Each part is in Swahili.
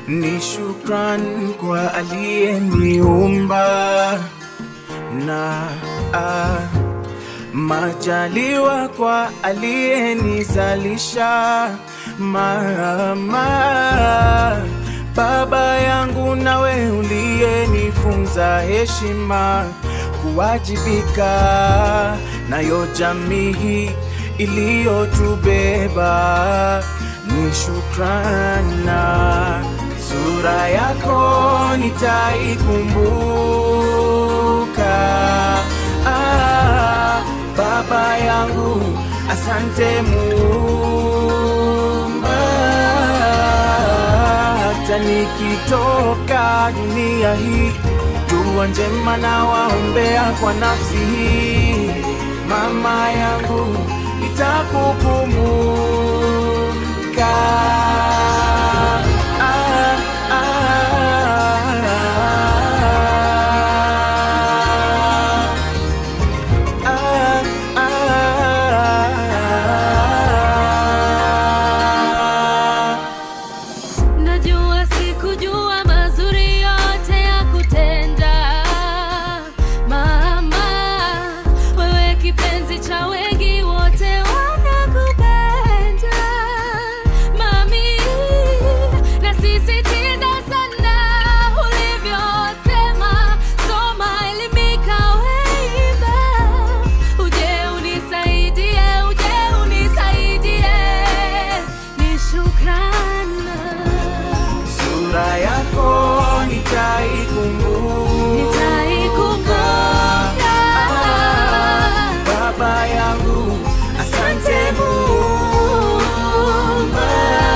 ni shukran kwa aliyeniumba na ah, majaliwa kwa aliyenizalisha mama baba yangu nawe uliyenifunza heshima kuwajibika nayo jamii iliyotubeba ni shukrana sura yako nitaikumbuka ah, baba yangu asante Muumba hata nikitoka dunia hii dua njema na waombea kwa nafsi hii mama yangu itakukumbuka ah, ah, ah, ah. Najua sikujua mazuri yote ya kutenda mama, wewe kipenzi cha wengi, wote wanakupenda mami, nasisitiza sana ulivyosema, soma, elimika, weimba, uje unisaidie, uje unisaidie, ni shukrana sura yako nitaikumbuka Nitaikumbuka. Ah, baba yangu asante Muumba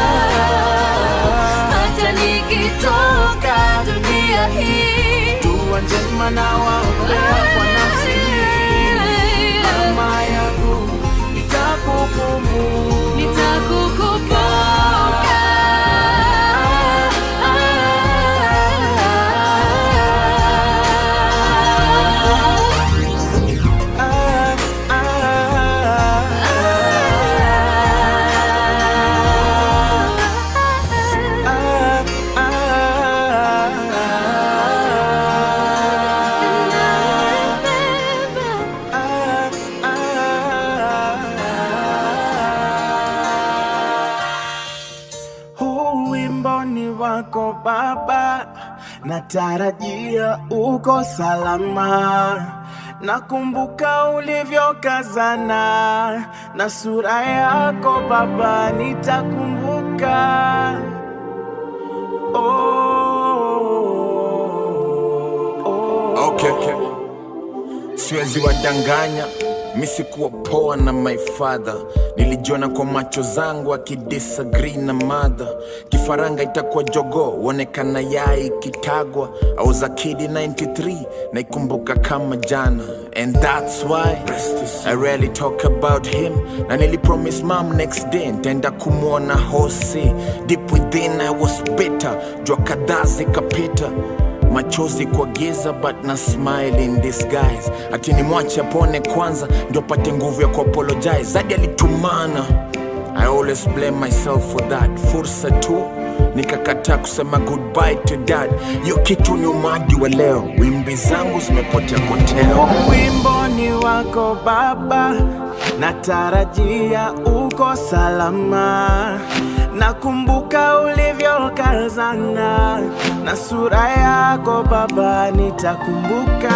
hata nikitoka dunia hii dua njema na waombea kwa nafsi hii mama yangu itakukumbuka nitakukumbuka Ah, ah, ah, ah, Huu wimbo ni wako Baba, natarajia uko salama. Nakumbuka ulivyokazana na sura yako Baba, nitakumbuka. Oh, oh. Okay. Siwezi wadanganya, mi sikuwa poa na my father. Nilijiona kwa macho zangu akidisagree na mother. Kifaranga itakuwa jogo, uonekana yai kitagwa. I was a kid in 93, naikumbuka kama jana. And that's why I rarely talk about him. Na nilipromise mom next day, ntaenda kumwona hosi. Deep within I was bitter, jua kadhaa zikapita machozi kwa giza but na smile in disguise ati ni mwache apone kwanza ndio apate nguvu ya kuapologize zadi alitumana i always blame myself for that fursa tu nikakataa kusema goodbye to dad hiyo kitu ni umadi wa leo wimbi zangu zimepotea koteo wimbo ni wako Baba, natarajia uko salama. Nakumbuka ulivyokazana na sura yako Baba, nitakumbuka.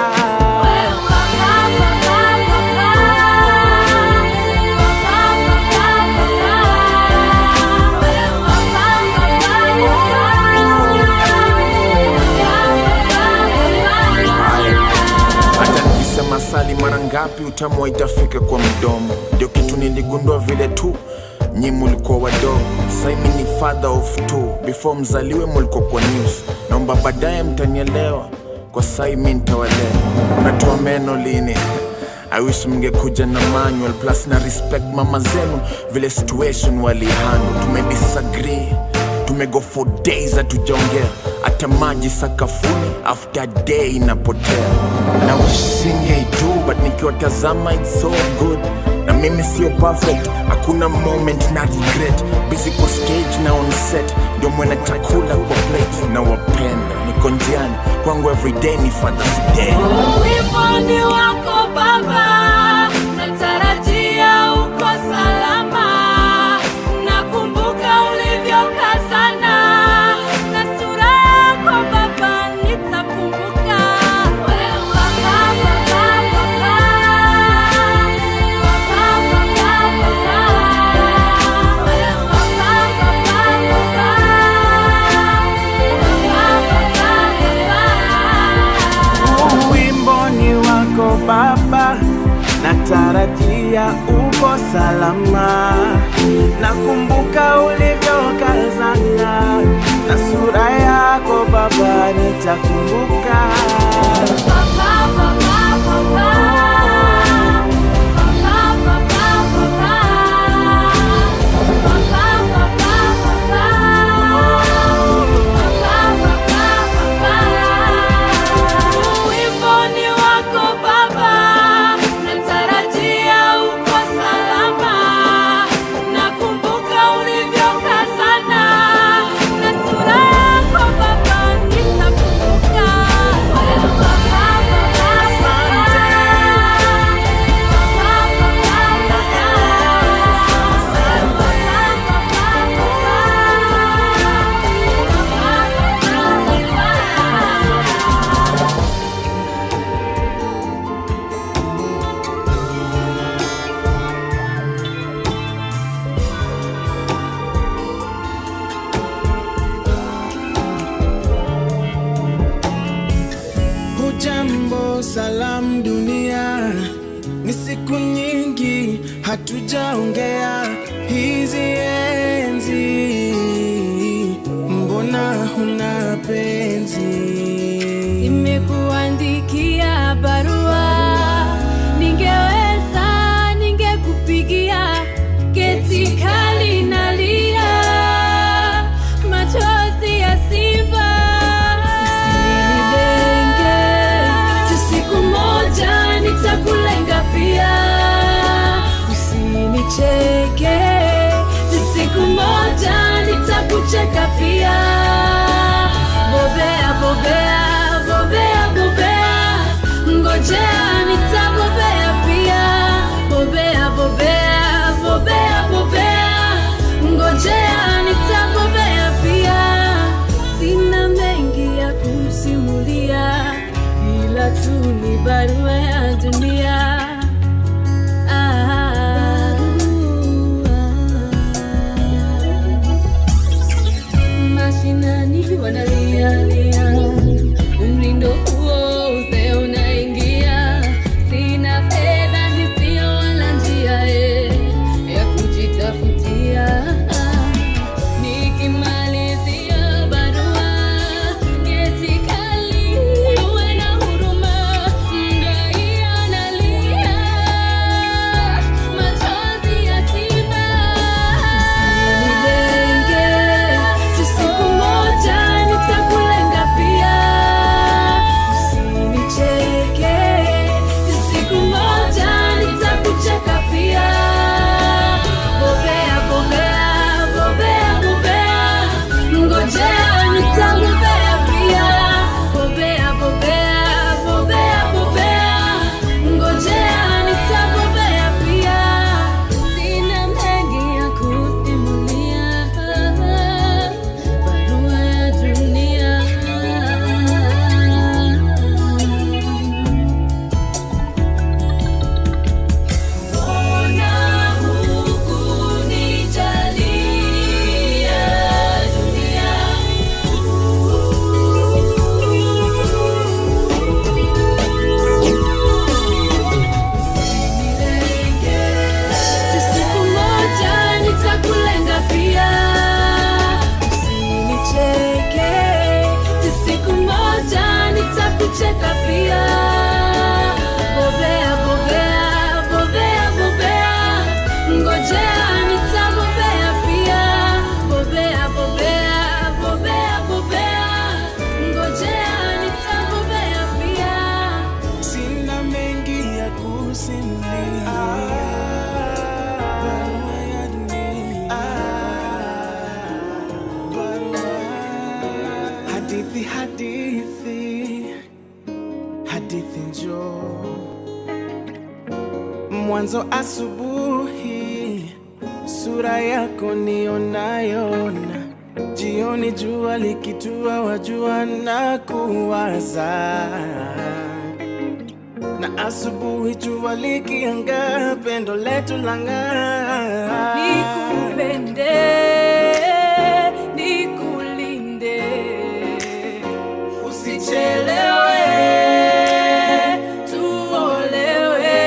hata nikisema sali mara ngapi utamu haitafika kwa mdomo ndio kitu niligundua vile tu nyi mulikuwa wadogo saimi ni father of two before mzaliwe mulikuwa kwa news naomba baadaye mtanielewa kwa sai mi ntawalea unatoa meno lini I wish mngekuja na manual plus na respect mama zenu vile situation walihandle tumedisagree tumego for days hatujaongea hata maji sakafuni after day inapotea na wish singei tu but nikiwatazama it's so good na mimi sio perfect hakuna moment na regret busy kwa stage na on set ndio mwena chakula kwa plate na wapenda niko njiani kwangu everyday ni father's day Wimbo ni wako Baba, natarajia uko salama. Nakumbuka ulivyokazana na sura yako Baba, nitakumbuka. Wewe Baba, Baba, Baba. Baba, Baba, Baba. Wewe Baba, Baba, Baba. Baba, Baba, Baba. wimbo ni wako baba natarajia uko salama nakumbuka ulivyokazana na sura yako baba nitakumbuka Wimbo wako Baba, natarajia uko salama. Nakumbuka ulivyokazana na sura yako Baba, nitakumbuka. Wewe Baba, Baba, hujambo salam dunia ni siku nyingi hatujaongea hizi enzi mbona huna penzi Nimekuandikia barua, ningeweza ningekupigia, geti kali nalia, machozi ya simba. Usinidenge, tu siku moja nitakulenga pia, usinicheke, tu siku moja nitakucheka pia. Bobea, bobea, bobea, bobea, ngojea nitabobea pia. Bobea, bobea, bobea, bobea, ngojea nitabobea pia. Sina mengi ya kusimulia, ila tu ni barua ya dunia. mashinani wanalialia umrindo huo uzee unaingia sina fedha hisio wala njia eh, ya kujitafutia nikimalizia barua geti kali uwe na huruma mdai analia machozi ya simba usinidenge tu siku moja nitakulenga pia usinicheke tu siku moja nitakucheka pia bobea bobea bobea bobea ngojea nitabobea pia bobea bobea bobea bobea ngojea nitabobea pia sina mengi ya kusimulia barua ya dunia Mbona hukunijalia dunia? Usinilenge, tu siku moja nitakulenga pia. Usinicheke, tu siku moja nitakucheka pia. Bobea, bobea, bobea, bobea, ngojea nitabobea pia. Bobea, bobea, bobea, bobea, ngojea nitabobea pia. sina mengi ya kusimulia hadithi hadithi hadithi njoo mwanzo asubuhi sura yako nionayona jioni jua likitua wajua na kuwaza na asubuhi jua likianga pendo letu lang'aa nikupende nikulinde usichelewe tuolewe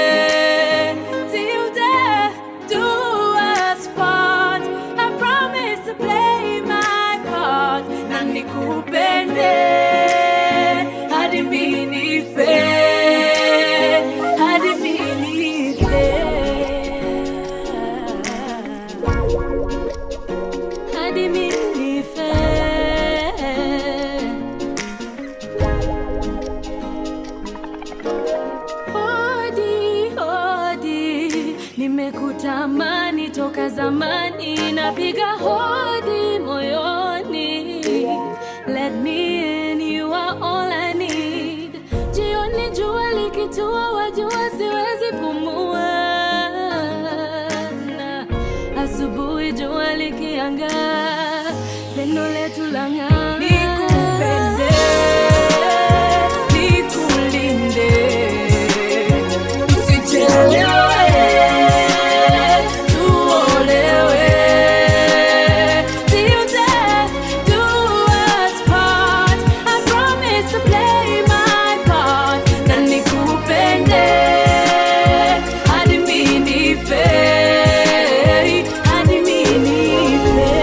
till death do us part I promise to play my part na nikupende hadi mimi nife hadi mimi nife hadi mimi nife hodi hodi nimekutamani toka zamani napiga hodi moyoni let me in you are all I need jioni jua likitua wajua siwezi pumua na asubuhi jua likianga pendo letu lang'aa nikupende nikulinde usichelewe tuolewe till death do us part I promise to play my part na nikupende hadi mimi nife hadi mimi nife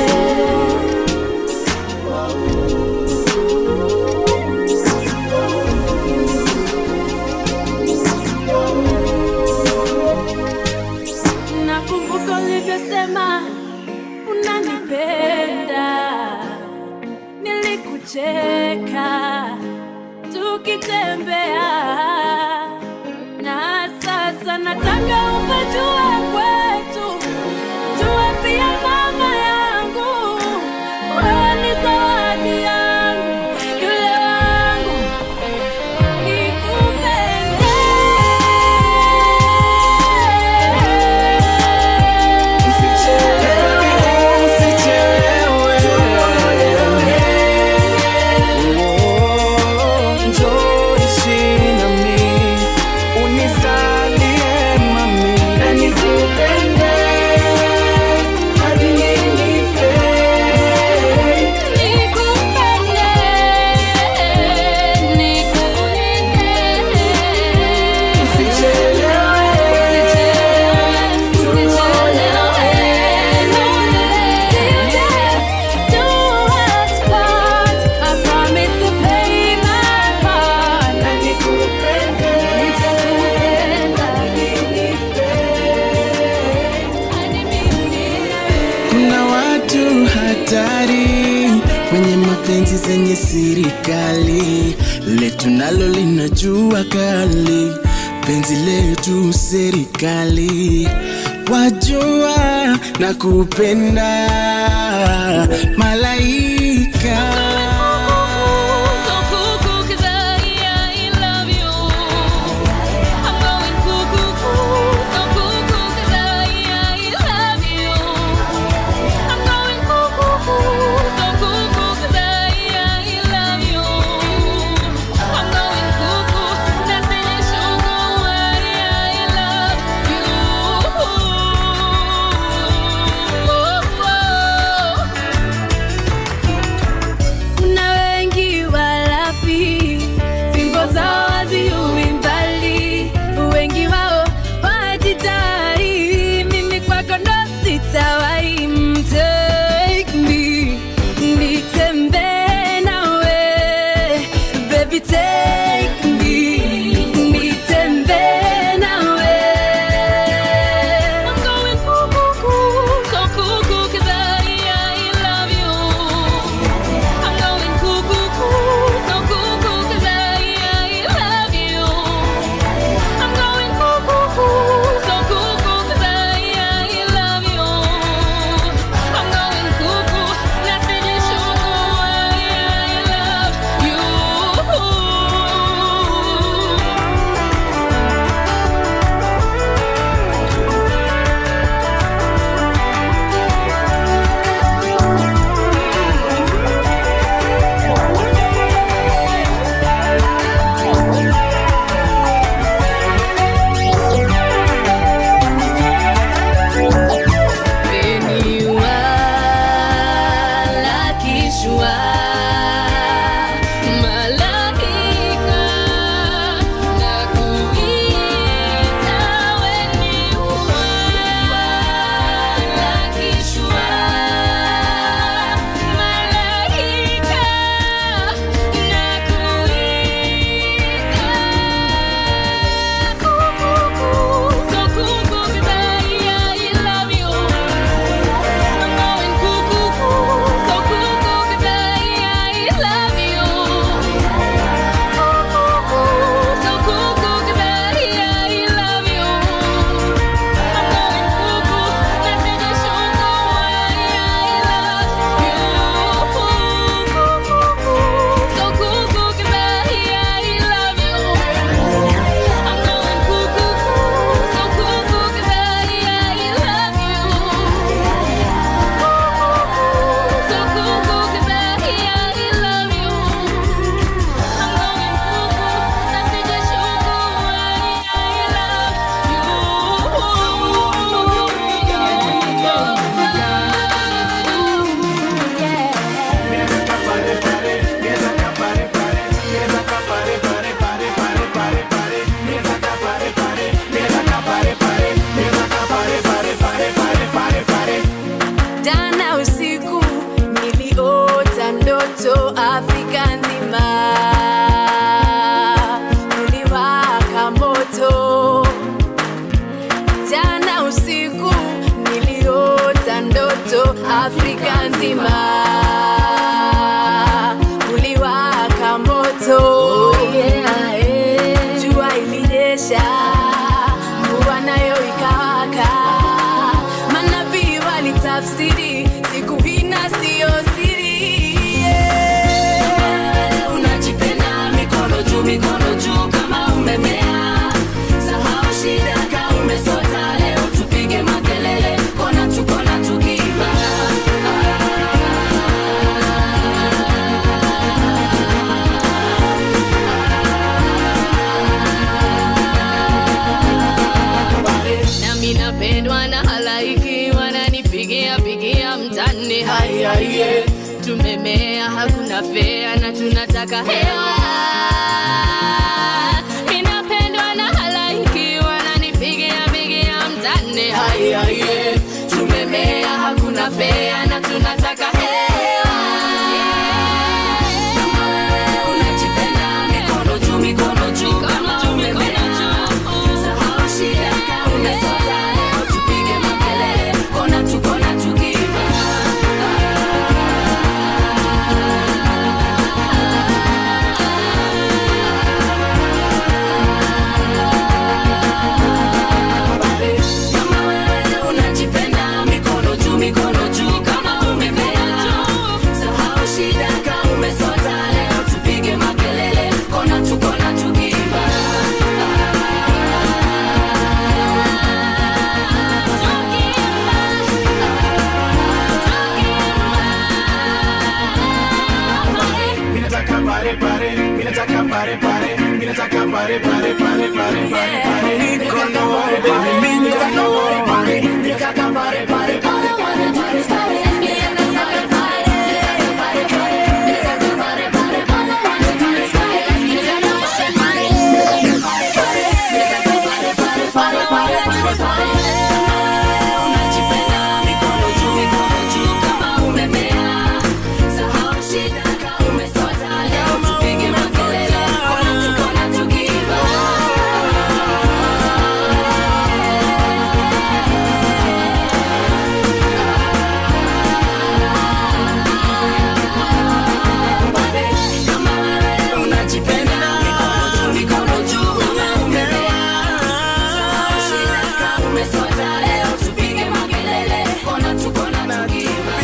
nakumbuka ulivyosema unanipenda nilikucheka tukitembea na sasa nataka upajue kwetu jue pia mama yangu wewe ni zawadi yangu yule wangu nikupende Usichelewe, usichelewe. Oh, njoo ishi nami, unisalie mami. Na nikupende, hadi nife. Nikupende, nikulinde. Usichelewe, Usichelewe, till death do us part. I promise to play my part. na nikupende, Nitakupenda hadi mimi Kuna watu hatari wenye mapenzi zenye sirikali, letu nalo linajua kali, penzi letu serikali, wajua na kupenda malaika So cuckoo 'cause I, I love you. I'm going cuckoo, so cuckoo 'cause I, I love you. I'm going cuckoo, so cuckoo 'cause I, I love you. I'm going cuckoo, nasili shuku, I, I love you. Kishua. Malaika na kuita weni wana Kishua. Malaika na kuita So cuckoo 'cause I, I love you. I'm going cuckoo, so cuckoo 'cause I, I love you. So cuckoo 'cause I, I love you. I'm going cuckoo, message shungo I, I love you. So cuckoo 'cause I, I love you. I'm going cuckoo, so cuckoo 'cause I, I love you. So cuckoo 'cause I, I love you. I'm going cuckoo, nasije shuku, I, I love you. Jana usiku niliota ndoto Afrika nzima uliwaka moto. Jana usiku niliota ndoto Afrika nzima uliwaka moto. Yeah, yeah. Jua ilinyesha, mvua nayo ikawaka, manabii walitafsiri siku hina siyo siri. Yeah. Unajipenda mikono juu, mikono juu kama umemea. Sahau shida kama umesota, leo tupige makelele, kona tu kona tukiimba. Nami napendwa na halaiki, wananipigia pigia mtani, hai hai yeah. Tumemea hakuna fea na tunataka hewa. Ninapendwa na halaiki, wananipigia pigia mtani, hai hai yeah. Tumemea hakuna fea na tunataka hewa. Kama wewe unajipenda, mikono juu, mikono juu kama umemea. Sahau shida kama umesota, leo tupige makelele, kona tu kona tukiimba. Kama wewe unajipenda, mikono juu, mikono juu kama umemea. Sahau shida kama umesota, leo tupige makelele, kona tu kona tukiimba. Minataka pare pare, minataka pare pare, minataka pare pare pare pare pare pare. Minataka pare pare, minataka pare pare, minataka pare pare pare pare pare pare. Unajipenda mikono juu, mikono juu kama umemea. Sahau shida kama umesota, leo tupige makelele, kona tu kona tukiimba. Kama wewe unajipenda, mikono juu, mikono juu kama umemea. Sahau shida kama umesota, leo tupige makelele, kona tu kona tukiimba.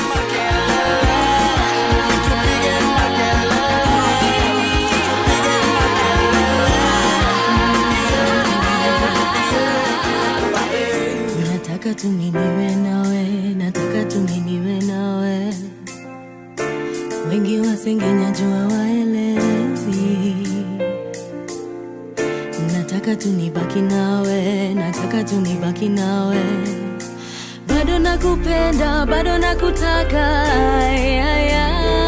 nataka tu niniwe nawe nataka tu niniwe nawe wengi wasengenya jua waelewi nataka tu nibaki nawe nataka tu nibaki nawe bado nakupenda bado nakutaka ay, ay, ay.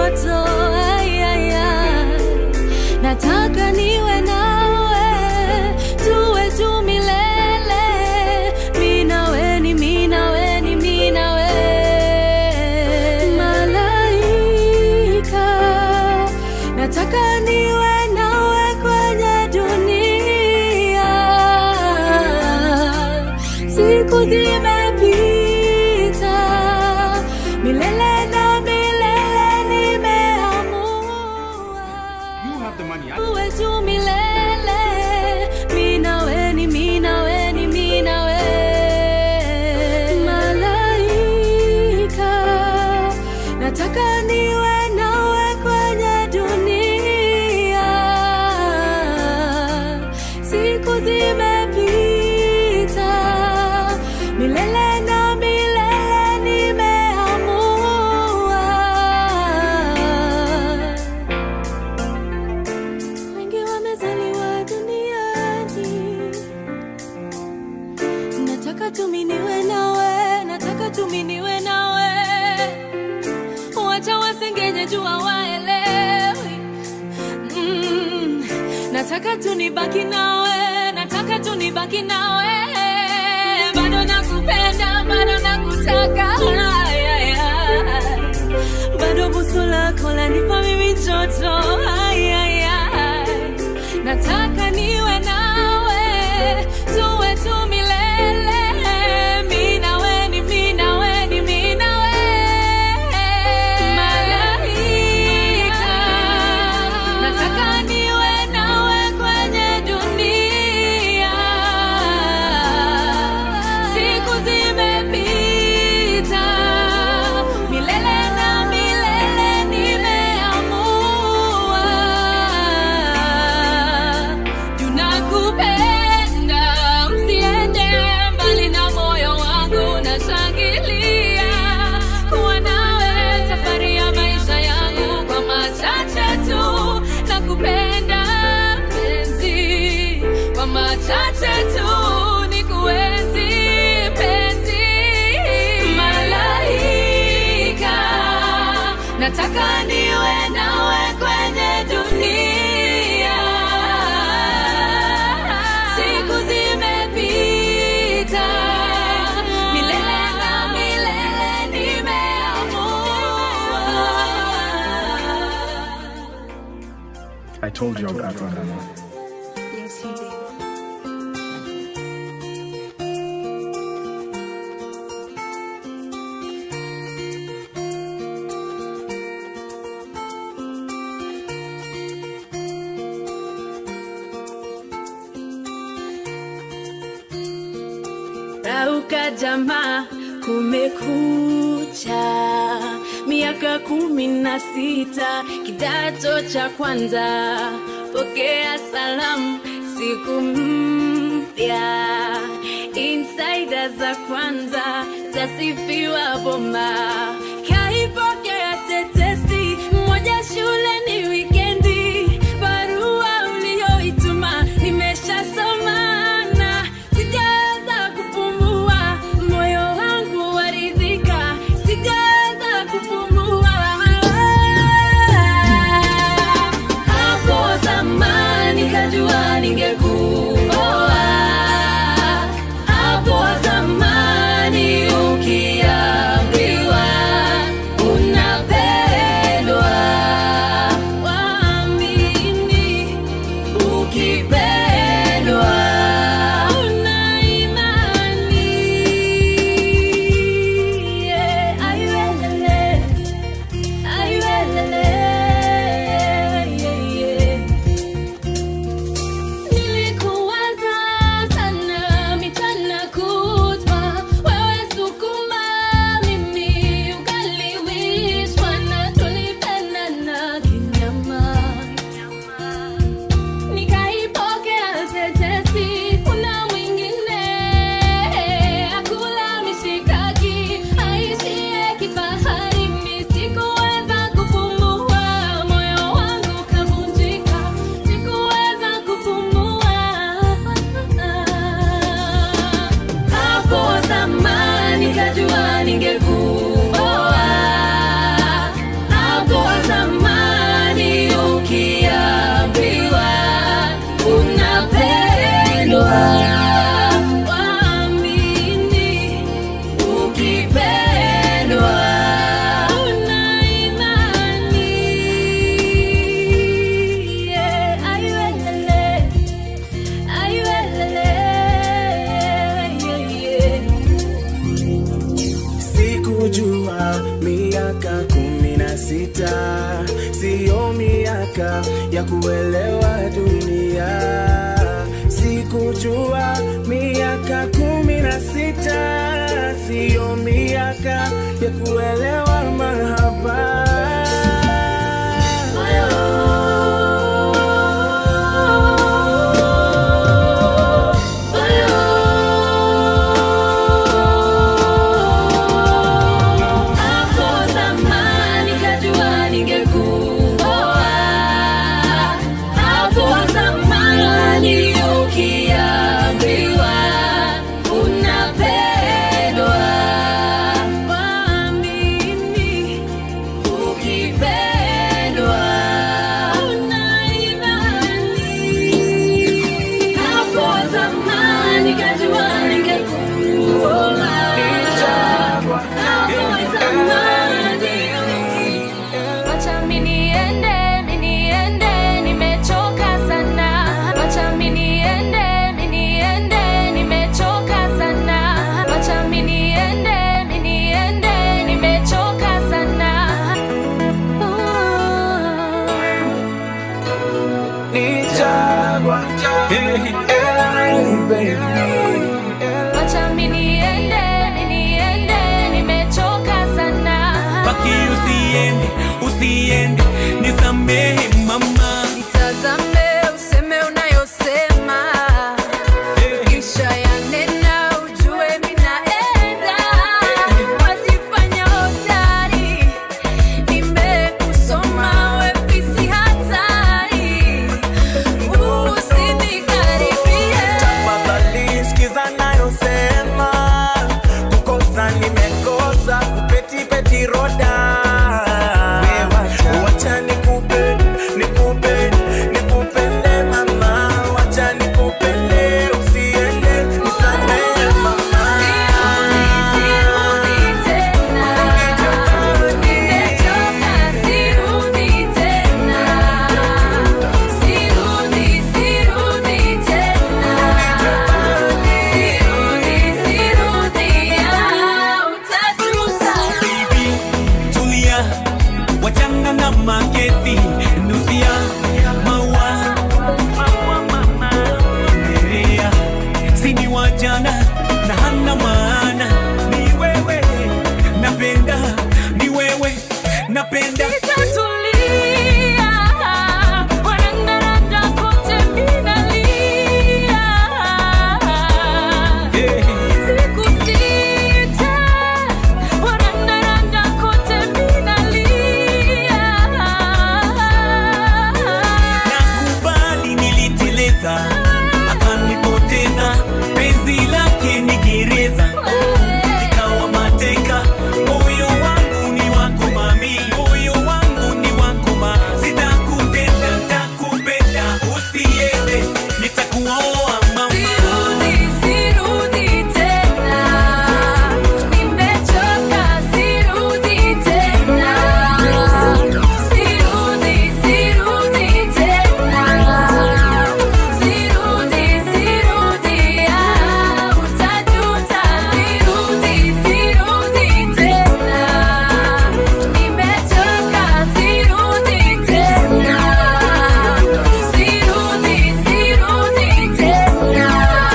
ndoto ay, ay, ay. nataka niwe nawe tuwe tu milele minaweni minaweni minawe malaika nataka niwe nawe kwenye dunia siku zimepita milele na milele nimeamua uwe tu milele minaweni minaweni minawe malaika nataka niwe nawe kwenye dunia siku zimepita milele na milele nimeamua wengi wamezaliwa duniani nataka tuminiwe nawe nataka tuminiwe nawe wacha wasengenye jua waelewi mm, nataka tunibaki nawe nataka tunibaki nawe bado nakupenda bado nakutaka Ay, ay, ay. bado busu lako lanipa mimi joto Ay, ay, ay. nataka niwe nawe tuwe tu milele mi nawe ni mi nawe ni mi nawe malaika nataka niwe nawe kwenye dunia siku zimepita milele na milele nimeamua tunakupenda usiende mbali na moyo wangu nashangilia kuwa nawe safari ya maisha yangu kwa machache tu nakupenda penzi kwa machache tu ni kuenzi penzi malaika nataka niwe nawe kwenye dunia siku zimepita milele na milele nimeamua I told you I would outrun Emma. Yes, you did. Rauka jamaa, kumekucha. Miaka kumi na sita, kidato cha kwanza. Pokea salamu, siku mpya. Insider za kwanza zasifiwa bomba. Kaipokea tetesi, moja shule ni wikendi. Barua uliyoituma nimeshasoma na sijaweza kupumua, moyo wangu waridhika, sijaweza kupumua. Hapo zamani kajua ningekuoa, hapo zamani ukiambiwa na sita siyo miaka ya kuelewa dunia sikujua miaka kumi na sita siyo miaka ya kuelewa mahaba Hapo zamani kajua ningekuoa. Hapo zamani ukiambiwa unapendwa, waamini ukipendwa una imani. Hapo zamani kajua ningekuoa. Wacha mimi niende, mimi niende, nimechoka sana. Wacha mimi niende, mimi niende, nimechoka sana. Wacha mimi niende, mimi niende, nimechoka sana. Nichagua, hey, hey, baby. Wacha mimi niende, mimi niende, nimechoka sana. baki usiende usiende nisamehe mama Nitazame useme unayosema, kisha yanena ujue mimi naenda. Wajifanya hodari, nimekusoma wewe fisi hatari. Usinikaribie. Tafadhali sikiza nayosema, kukosa nimekosa, kupeti peti roda. Wacha nikupe, nikupe, nikupende mama, wacha nikupende, usiende, nisamehe mama. Baby, tulia wachana na makesi nusia maua Nerea, sini wajana na hana maana ni wewe napenda ni wewe napenda Sitatulia, wanandaranda kote mimi nalia. hey. Siku sita, wanandaranda kote mimi nalia. nakubali niliteleza akanipoteza penzi lake ni gereza nikawa mateka moyo wangu ni wako mami moyo wangu ni wako ma sitakutenda ntakupenda usiende nitakuoa mama Sirudi, sirudi tena. Nimechoka, sirudi tena. Sirudi, sirudi tena. Sirudi, sirudi, ah, utajuta. Sirudi, sirudi tena. Nimechoka, sirudi tena. Sirudi, sirudi tena.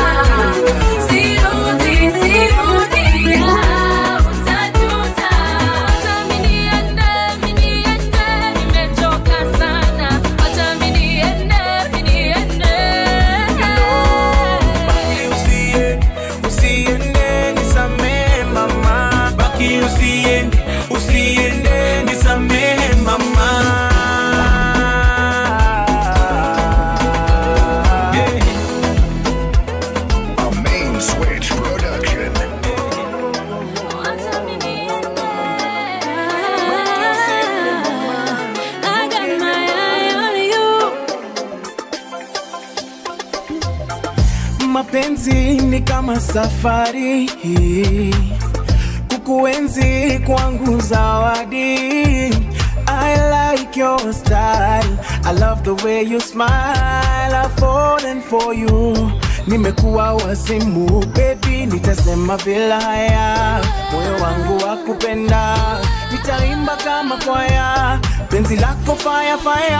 Sirudi, sirudi, ah, utajuta. Wacha mimi niende, mimi niende, nimechoka sana. Wacha mimi niende, mimi niende. Usiende, usiende, nisamehe mama. baki usiende usiende nisamehe mama hey. A main switch production. Wacha mimi niende. I got my eye on you. Mapenzi ni kama safari, kukuenzi kwangu zawadi. I like your style, I love the way you smile, I've fallen for you. Nimekuwa wazimu baby, nitasema bila haya, moyo wangu wa kupenda, nitaimba kama kama kwaya penzi lako fire fire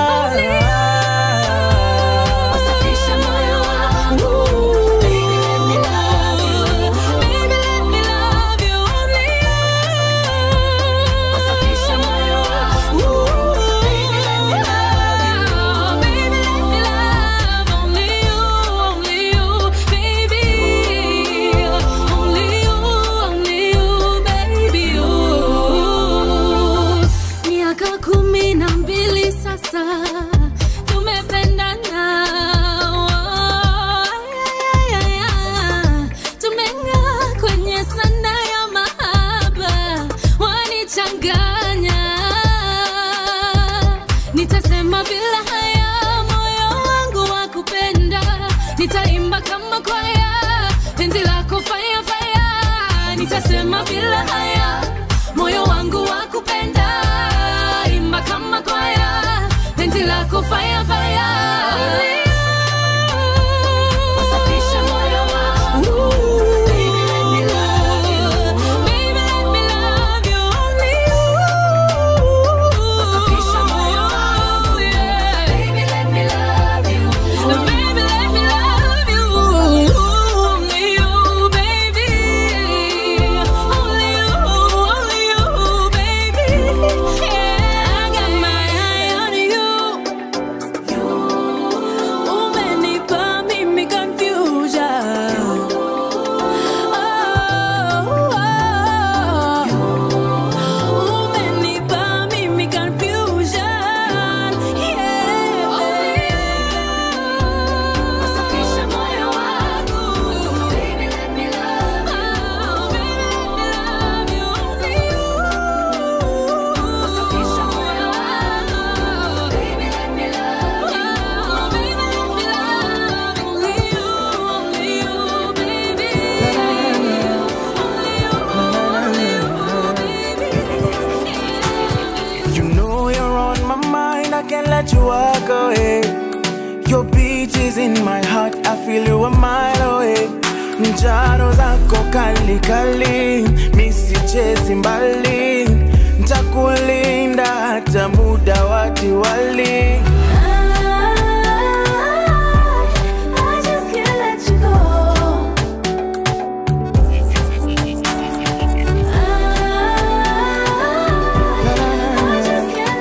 Wasafisha moyo wangu. Baby, let me love you. Baby, let me love you. Only you. Wasafisha moyo wangu. Baby, let me love you. Baby, let me love only you, only you, baby. Only you, only you, baby. Miaka kumi na mbili sasa tumependana tumeng'aa kwenye sana ya mahaba wanichanganya nitasema bila haya moyo wangu wa kupenda nitaimba kama kwaya penzi lako faya faya nitasema bila haya moyo wangu wa kupenda imba kama kwaya penzi lako faya faya Wasafisha moyo wangu. Baby, let me love you. Baby, let me love you. Only you. Wasafisha moyo wangu. Baby, let me love you. Baby, let me love you. Only you, baby. Only you, only you, baby. Yeah, I got my eye on you. Umenipa mimi confusion. Oh, umenipa mimi confusion. Yeah. Wasafisha moyo wangu. Baby, let me love you. Baby, let me love you. Only you. Wasafisha moyo wangu. Baby, let me love you. Baby, let me love you. Only you, only you, baby. You know you're on my mind, I can't let you walk away. Your beat is in my heart, I feel you a mile away. Njaro zako kali kali, misichezi mbali, ntakulinda hata muda wa Diwali. I just can't let you go. I just can't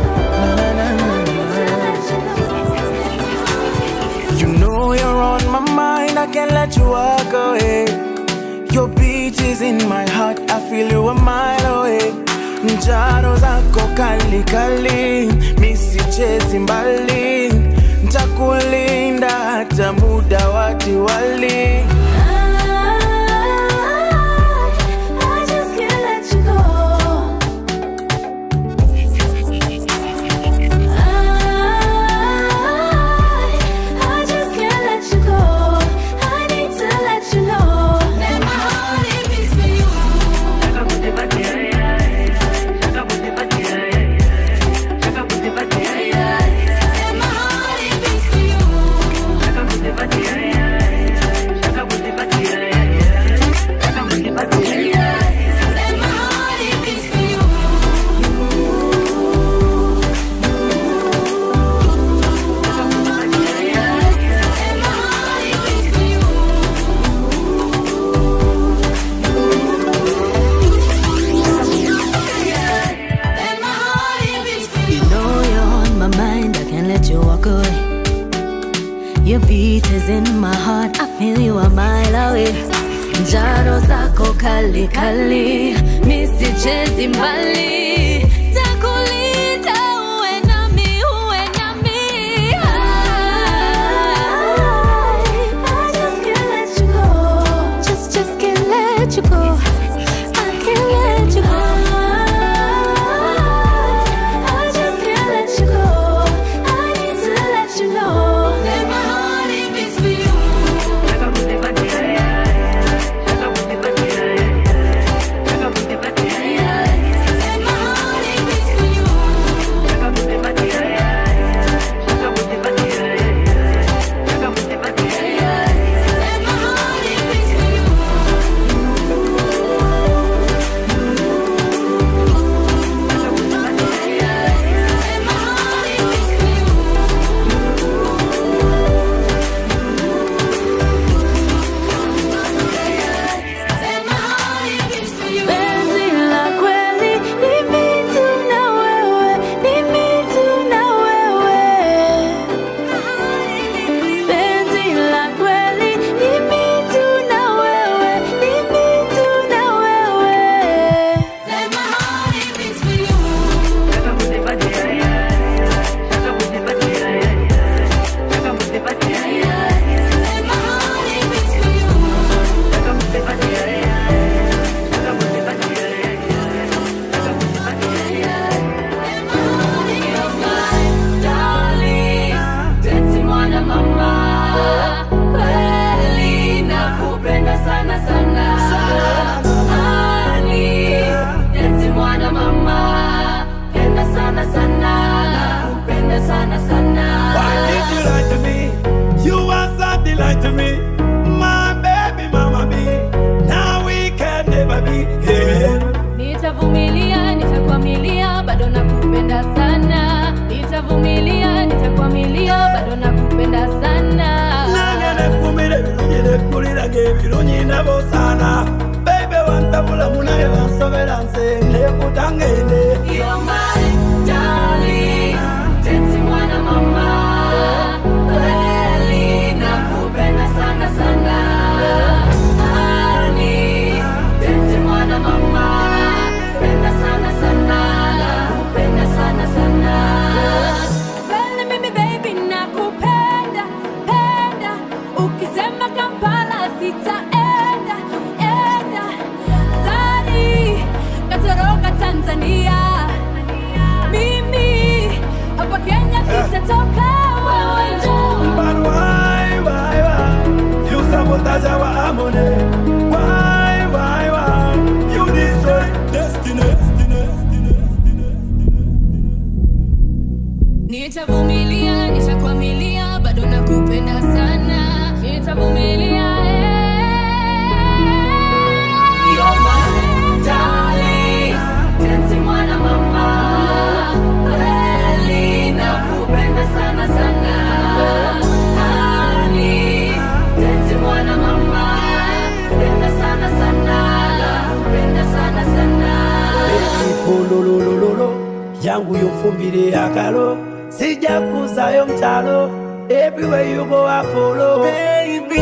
let you You know you're on my mind, I can't let you walk away. Your beat is in my heart, I feel you a mile away. Njaro zako kali kali, misichezi mbali, ntakulinda hata muda wa Diwali. I just can't let you go. I just can't let you go. I need to let you know that my heart it beats for you. That my heart it beats for you. That my heart it beats for you. That my heart it beats for you. That my heart it beats for You know you're on my mind, I can't let you walk away. Your beat is in my heart, I feel you a mile away. Njaro zako kali kali, misichezi mbali. Takulinda uwe nami, uwe nami. I just can't let you go. Just, just can't let you go. I can't let you go. I just can't let you go. I need to let you know that my heart it beats for you. That my nitavumilia nitakwamilia bado nakupenda sana nitavumilia nitakwamilia bado nakupenda sana nangenekumire birungi nekulirage ebirungi nabo sana bebe wantabula munaye wansobera nze nekutangende You're my darling, Teti mwana mama, kweli nakupenda sana sana. Honey, Teti mwana mama, penda sana sana, nakupenda sana sana. Kweli mimi baby nakupenda, penda, ukisema Kampala sitaenda, enda. Sari, katoroka Tanzania mimi hapa Kenya sitatoka wewe njoo But why, why, why You sabotage our harmony Why, why, why You destroy destiny, destiny, destiny. nitavumilia nitakwamilia bado nakupenda sana nitavumilia You're my darling, Tenti mwana mama, kweli nakupenda sana sana. Honey, Tenti mwana mama, penda sana sana, nakupenda sana sana. Olololololo yangu yofumbire akalo sijja kuzayo mukyalo everywhere you go I follow baby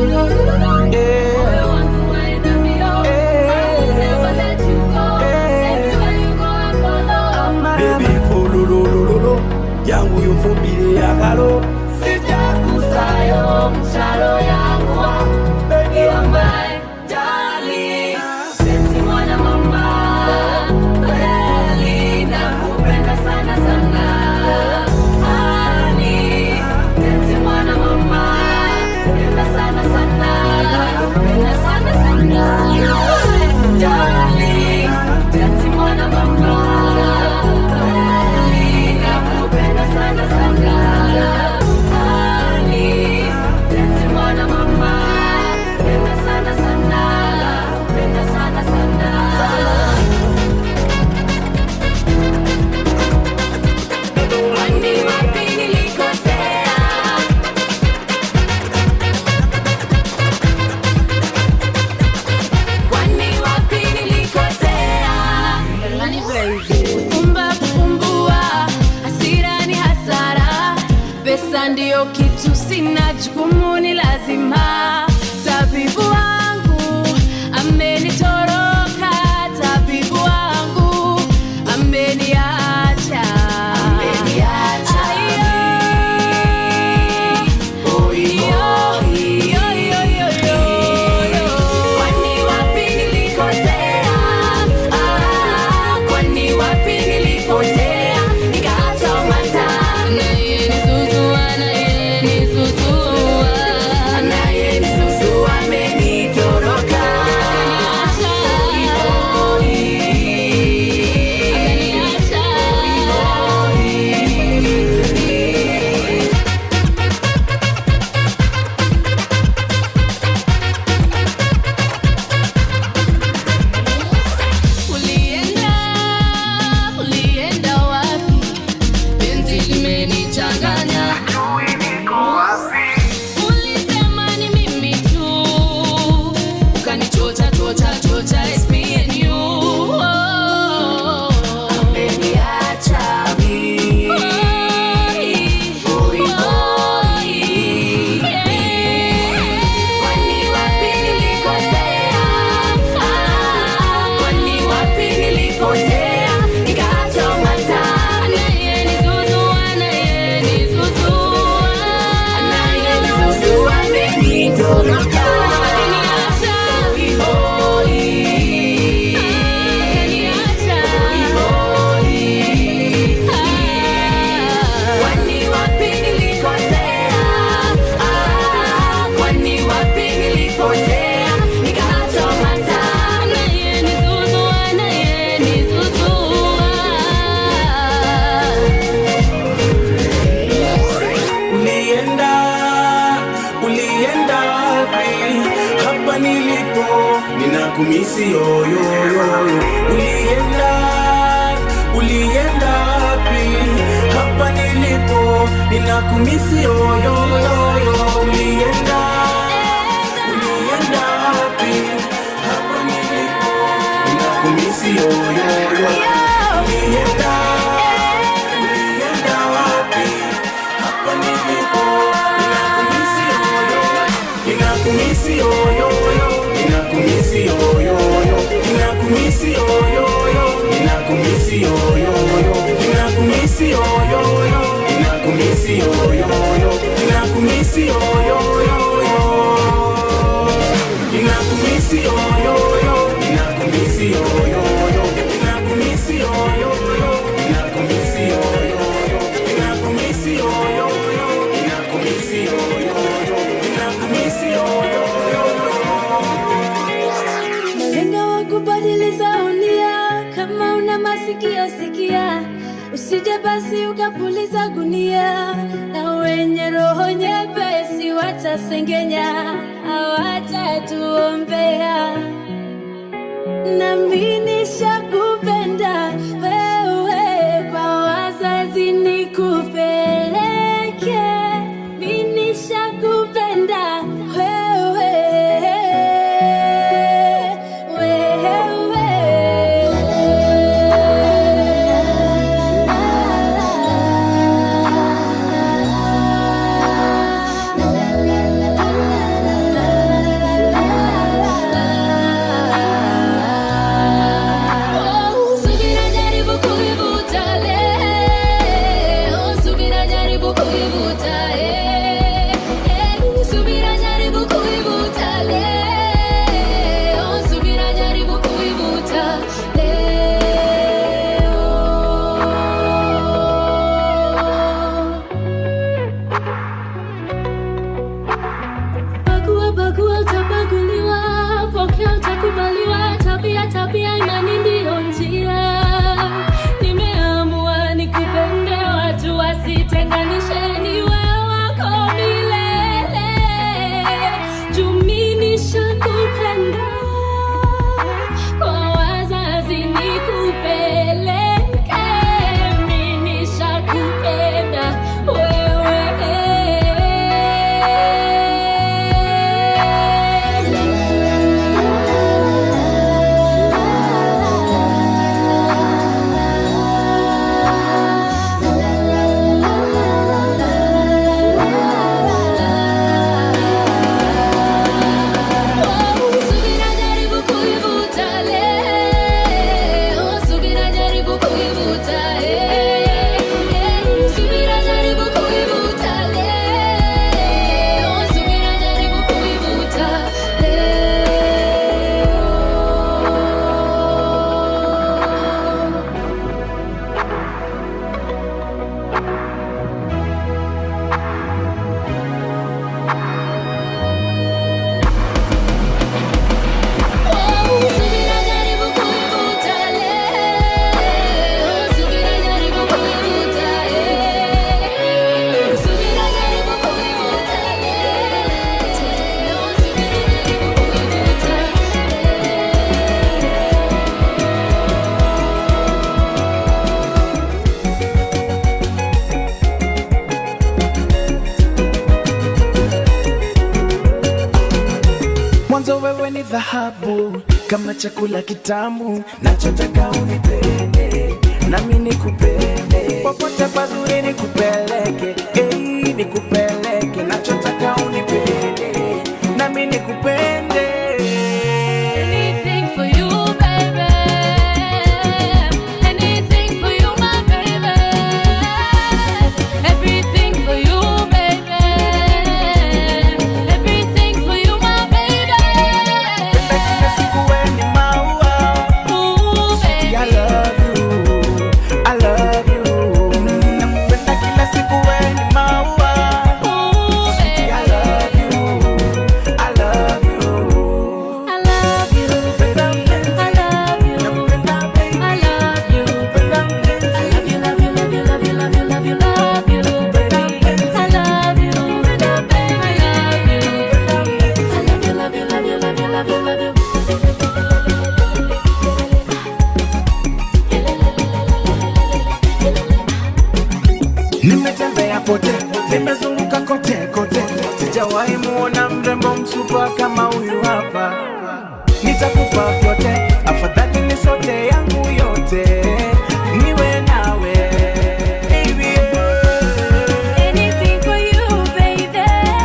yeah. baby folololololo yangu yofumbire akalo sijja kuzayo mukyalo yangu baby You're my darling, Tenti mwana mama, kweli nakupenda sana sana. Honey, Tenti mwana mama, penda sana sana, nakupenda sana sana. Darling, Tenti mwana mama, kweli nakupenda sana sana. Honey, Tenti mwana mama, penda sana sana, nakupenda sana sana. Kwani wapi nilikosea? Kwani wapi nilikosea? Kufumba kufumbua, hasira ni hasara, pesa ndiyo kitu sina, jukumu ni lazima. Tabibu wangu amenitoroka, tabibu wangu ameniacha, ameniacha. Kwani wapi nilikosea? Ah, kwani wapi nilipotea? Nikaacha mataa. Anayenizuzua, anayenizuzua. Anayenizuzua amenitoroka. Ulienda, ulienda wapi? Penzi limenichanganya. Ulisema ni mimi tu, ukanichocha chocha chocha, it's me and you. Oh. Ameniacha mimi. Oi, oi, yeah. Kwani wapi nilikosea? Ah, kwani wapi nilipotea? Nikaacha mataa. Anayenizuzua, anayenizuzua. Anayenizuzua amenitoroka. Ameniacha. Oi, oi. Ameniacha. Oi, oi. Kwani wapi nilikosea? Ah, kwani wapi nilipotea? Nikaacha mataa. Anayenizuzua, anayenizuzua. ulienda ulienda wapi hapa nilipo ninakumisi yoyoyo ulienda Ulienda, ulienda wapi? Hapa nilipo, ninakumisi yoyo, ninakumisi yoyoyo, ninakumisi yoyoyo, ninakumisi yoyoyo, ninakumisi yoyoyo, ninakumisi yoyoyo, ninakumisi yoyoyo, ninakumisi yoyoyo. Ninakumisi yoyoyo, ninakumisi yoyoyo, ninakumisi yoyoyo, ninakumisi yoyoyo, ninakumisi yoyoyo, ninakumisi yoyoyo, ninakumisi yoyoyo. Malenga wa kubadilisha unia, kama una masikio sikia, usije basi ukapuliza gunia, na wenye roho nyepesi watasengenya, hawatatuombea. Nami nishakupenda wewe, kwa wazazi nikupeleke, mi nishakupenda wewe, Subira jaribu kuivuta leo, subira jaribu kuivuta eh, eh, subira jaribu kuivuta leo, subira jaribu kuivuta leo. Bagua bagua utabaguliwa, pokea utakubaliwa, tabia tabia imani ndiyo njia. Nimeamua nikupende, watu wasitenganishe, niwe wako milele. Juu mi nishakupenda, kwa wazazi nikupeleke, mi nishakupenda Subira jaribu kuivuta leo, subira jaribu kuivuta eh, eh, subira jaribu kuivuta leo, subira jaribu kuivuta leo. Subira jaribu kuivuta leo, subira jaribu kuivuta eh, subira jaribu kuivuta leo, subira jaribu kuivuta mwanzo wewe ni dhahabu kama chakula kitamu nachotaka unipende nami nikupende popote pazuri nikupeleke ei nikupeleke nachotaka unipende nami nikupende Anything for you, baby. Anything for you, my baby. Everything for you, baby. Everything for you, my baby. kila siku wewe ni maua Ooh, I baby. love you, I love you. Nakupenda kila siku wewe ni maua Ooh, I baby. love you, I love you. I love you, baby. I love you. Nakupenda baby, I love you. nakupenda mpenzi. I love you, love you, love you, love you, love you, love you, love you, baby. I love you, baby. I love you. I love you, love you, love you, love you, love you, love you. Nimetembea pote, nimezunguka kote kote, sijawahi muona mrembo msupa kama huyu hapa. Nitakupa vyote, afadhali ni sote yangu yote. yote niwe nawe baby Anything for you, baby.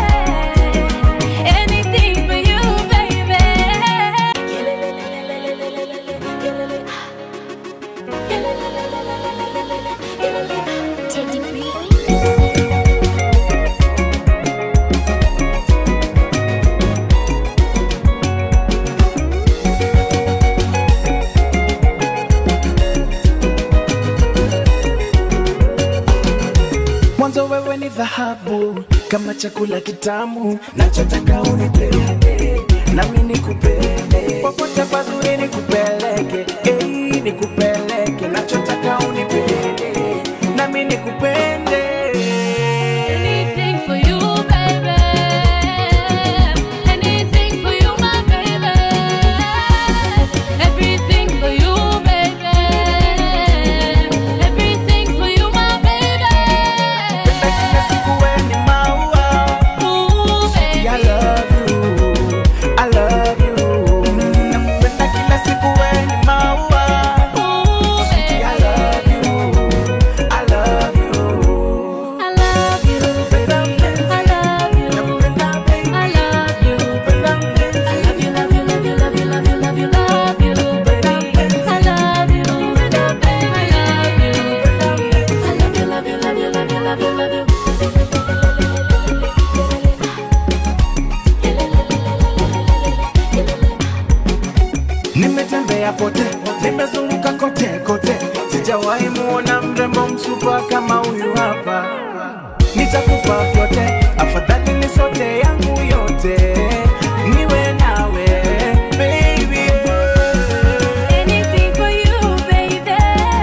Anything for you, baby. Teddy B. mwanzo wewe ni dhahabu kama chakula kitamu nachotaka unipende nami nikupende popote pazuri nikupeleke ei nikupeleke nachotaka unipende nami nikupende Anything for you, baby. Anything for you, my baby. Everything for you, baby. Everything for you, my baby. kila siku wewe ni maua Ooh, I baby. love you, I love you. Nakupenda kila siku wewe ni maua Ooh, I baby. love you, I love you. I love you. I love you. Nakupenda baby, I love you. nakupenda mpenzi. I love you, love you, love you, love you, love you, love you, love you, baby. I love you, I love you. I love you, love you, love you, love you, love you, love you. Nimetembea pote, nimezunguka kote kote, sijawahi muona mrembo msupa kama huyu hapa. Nitakupa vyote, afadhali ni sote yangu yote, niwe nawe baby. Anything for you, baby.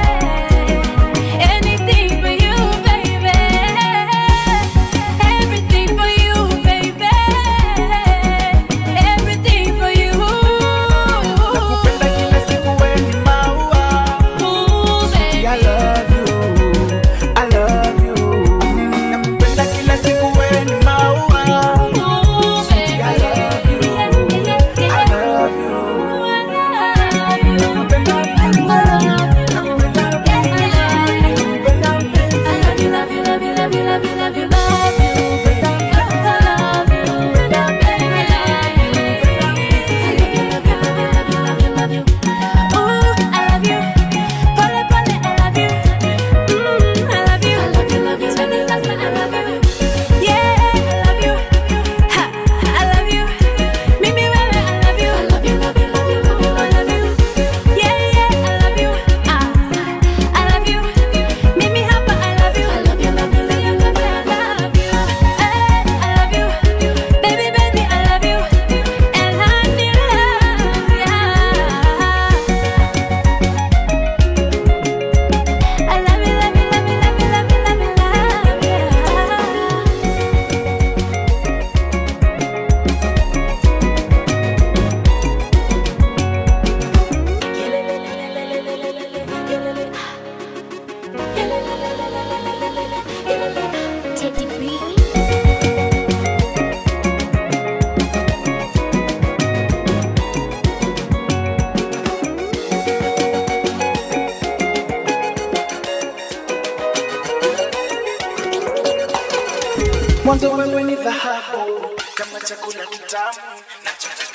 Anything for you, baby. Everything for you, baby. Everything for you. Nakupenda kila siku wewe ni maua. Ooh, I baby. love you, I love you. Nakupenda kila siku wewe ni maua. Ooh, I baby. love you, I love you. Nakupenda, nakupenda, nakupenda mpenzi. Mimi hapa I love you. I love you, love you, love you, love you, I love you. Eh, I love you. Baby, baby, I love you. And I need love, yeah. I love you, love you, love you, love you, love you, love you, love you. Teddy B. mwanzo wewe ni dhahabu kama chakula kitamu nachotaka